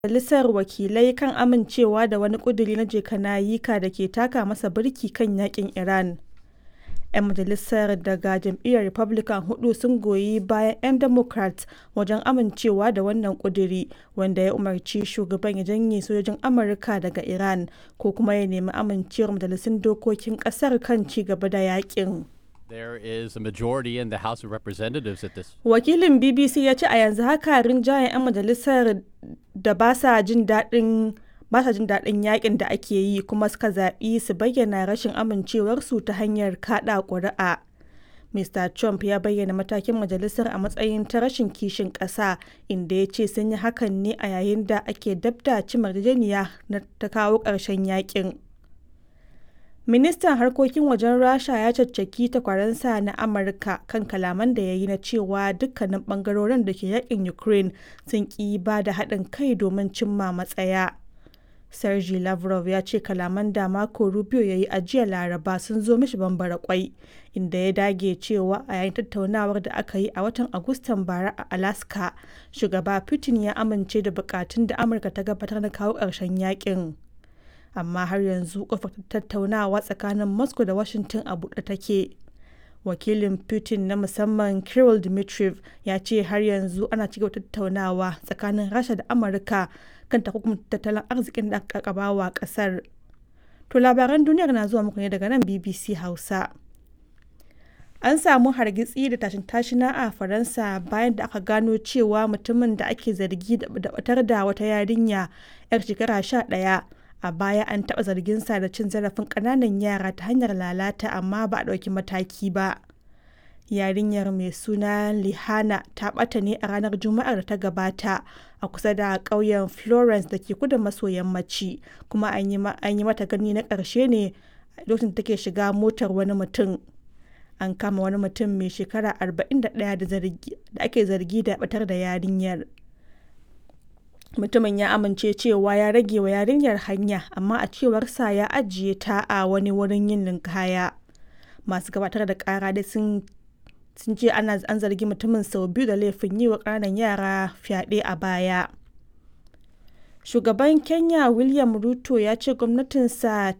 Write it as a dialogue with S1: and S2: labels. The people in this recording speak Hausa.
S1: Majalisar Wakilai kan amincewa da wani ƙuduri na je-ka-na-yi-ka da ke taka masa birki kan yaƙin Iran. 'Yan majalisar daga jam'iyyar Republican huɗu sun goyi bayan 'yan Democrat wajen amincewa da wannan ƙuduri, wanda ya umarci shugaban ya janye sojojin Amurka daga Iran ko kuma ya nemi amincewar majalisun dokokin ƙasar kan ci gaba da yaƙin.
S2: There is a majority in the House of Representatives at this.
S1: Wakilin BBC ya ce a yanzu haka rinjayen 'yan majalisar da ba sa jin daɗin ba sa jin daɗin yakin da ake yi kuma suka zaɓi su bayyana rashin amincewarsu ta hanyar kaɗa ƙuri'a. Mr. Trump ya bayyana matakin majalisar a matsayin ta rashin kishin ƙasa inda ya ce sun yi hakan ne a yayin da ake dab da cimma yarjejeniya na ta kawo ƙarshen yakin. Ministan harkokin wajen Rasha ya caccaki takwaransa na Amurka kan kalaman da ya yi na cewa dukkanin bangarorin da ke yakin Ukraine sun ƙi ba da haɗin kai domin cimma matsaya. Sergei Lavrov ya ce kalaman da Marco Rubio ya yi a jiya Laraba sun zo mishi bambara kwai, inda ya dage cewa a yayin tattaunawar da aka yi a watan Agustan bara a Alaska, shugaba Putin ya amince da bukatun da Amurka ta gabatar na kawo ƙarshen yakin. amma har yanzu kofar tattaunawa tsakanin moscow da washington a buɗe take wakilin putin na musamman kirill dmitriev ya ce har yanzu ana cigaba tattaunawa tsakanin rasha da amurka kan takunkumin tattalin arzikin da aka wa kasar to labaran duniyar na zuwa muku ne daga nan bbc hausa an samu hargitsi da tashin tashina a faransa bayan da aka gano cewa mutumin da ake zargi da batar da wata yarinya 'yar shekara sha ɗaya a baya an taɓa zarginsa da cin zarafin ƙananan yara ta hanyar lalata amma ba a ɗauki mataki ba yarinyar mai suna lihana ta ɓata ne a ranar juma'ar da ta gabata a kusa da ƙauyen florence da ke kudu maso yammaci kuma an yi mata gani na ƙarshe ne lokacin da take shiga motar wani mutum an kama wani mutum mai shekara 41 da ake zargi da batar da yarinyar mutumin ya amince cewa ya rage wa yarinyar hanya amma a cewarsa ya ajiye ta a wani wurin yin linkaya masu gabatar da kara dai sun sun ce ana an zargi mutumin sau biyu da laifin yi wa ƙananan yara fyaɗe a baya shugaban kenya william ruto ya ce gwamnatinsa